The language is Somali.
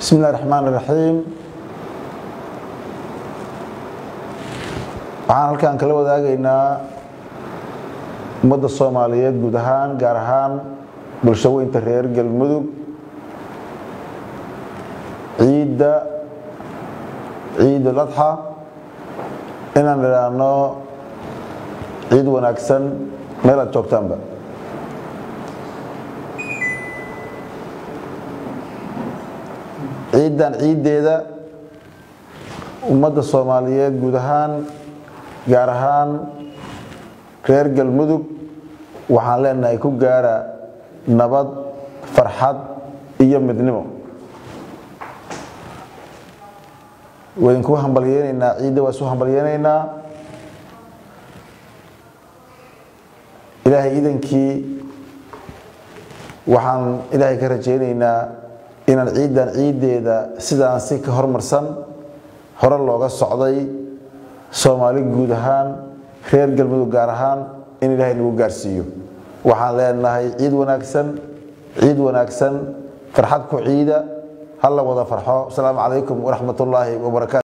bismi illahi raxmaan iraxiim waxaan halkan kala wadaagaynaa ummadda soomaaliyeed guud ahaan gaar ahaan bulsho weynta reer galmudug ciidda ciid uladxa inaan idhaahno ciid wanaagsan meel aad joogtaanba ciiddan ciiddeeda ummadda soomaaliyeed guud ahaan gaar ahaan reer galmudug waxaan leenahay ku gaara nabad farxad iyo midnimo waydinku hambalyeynaynaa ciidda waa isu hambalyeynaynaa ilaahay idankii waxaan ilaahay ka rajaynaynaa inaan ciiddan ciiddeeda sidaan si ka hormarsan hore looga socday soomaali guud ahaan reer galmudug gaar ahaan in ilaahay nagu gaarsiiyo waxaan leenahay ciid wanaagsan ciid wanaagsan farxad ku ciida ha la wada farxo asalaamu calaykum waraxmat ullaahi wabarakaatu